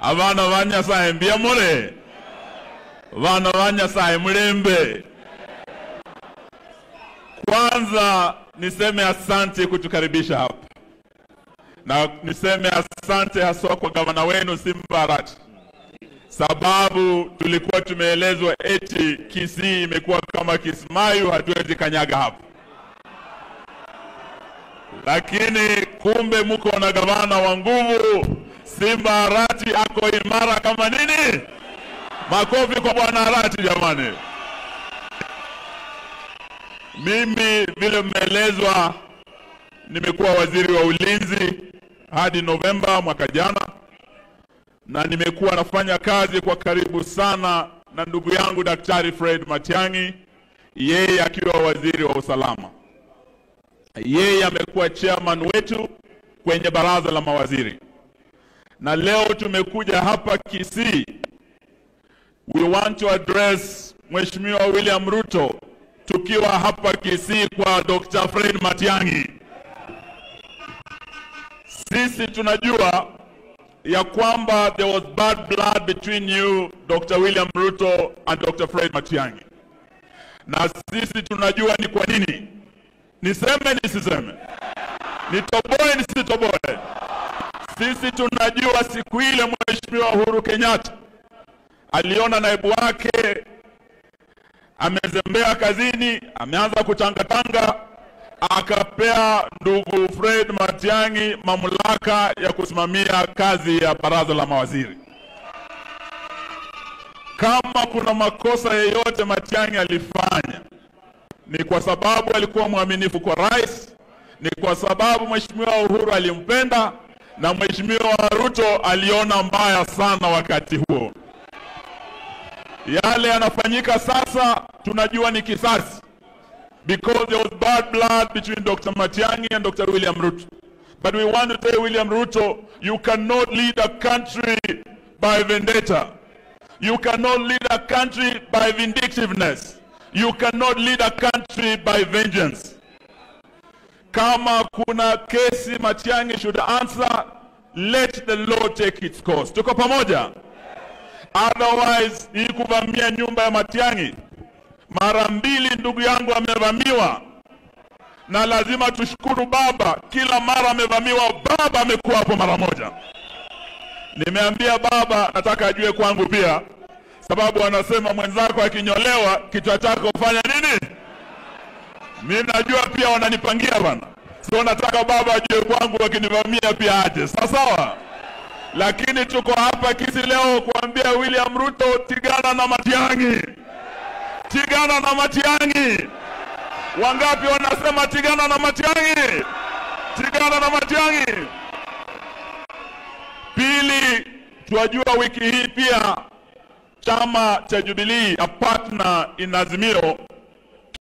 abana ba nyasaye mbiamure bana ba nyasaye mlembe kwanza niseme asante kutukaribisha hapa na niseme asante haswa kwa gavana wenu Simba Arati, sababu tulikuwa tumeelezwa eti Kisii imekuwa kama Kismayu, hatuwezi kanyaga hapo, lakini kumbe mko na gavana wa nguvu. Simba Arati ako imara kama nini? Makofi kwa bwana Arati jamani. Mimi vile mmeelezwa, nimekuwa waziri wa ulinzi hadi Novemba mwaka jana, na nimekuwa nafanya kazi kwa karibu sana na ndugu yangu Daktari Fred Matiang'i, yeye akiwa waziri wa usalama. Yeye amekuwa chairman wetu kwenye baraza la mawaziri, na leo tumekuja hapa Kisii. We want to address Mheshimiwa William Ruto tukiwa hapa Kisii kwa Dr. Fred Matiang'i. Sisi tunajua ya kwamba there was bad blood between you Dr. William Ruto and Dr. Fred Matiang'i, na sisi tunajua ni kwa nini. Niseme nisiseme? Nitoboe nisitoboe? Sisi tunajua siku ile Mheshimiwa Uhuru Kenyatta aliona naibu wake amezembea kazini, ameanza kutangatanga, akapea ndugu Fred Matiang'i mamlaka ya kusimamia kazi ya baraza la mawaziri. Kama kuna makosa yeyote Matiang'i alifanya, ni kwa sababu alikuwa mwaminifu kwa rais, ni kwa sababu Mheshimiwa Uhuru alimpenda na Mheshimiwa Ruto aliona mbaya sana wakati huo. Yale yanafanyika sasa tunajua ni kisasi because there was bad blood between Dr. Matiang'i and Dr. William Ruto. But we want to tell William Ruto, you cannot lead a country by vendetta. You cannot lead a country by vindictiveness. You cannot lead a country by vengeance. Kama kuna kesi Matiang'i should answer, let the law take its course. Tuko pamoja? Otherwise, hii kuvamia nyumba ya Matiang'i mara mbili, ndugu yangu amevamiwa, na lazima tushukuru baba, kila mara amevamiwa, baba amekuwa hapo mara moja. Nimeambia baba, nataka ajue kwangu pia, sababu anasema mwenzako akinyolewa kichwa chako fanya nini? Mimi najua pia wananipangia bana, so nataka baba ajue kwangu, wakinivamia pia aje, sawa sawa lakini tuko hapa Kisii leo kuambia William Ruto, tigana na Matiang'i, tigana na Matiang'i. Wangapi wanasema tigana na Matiang'i, tigana na Matiang'i? Pili, twajua wiki hii pia chama cha Jubilee a partner in Azimio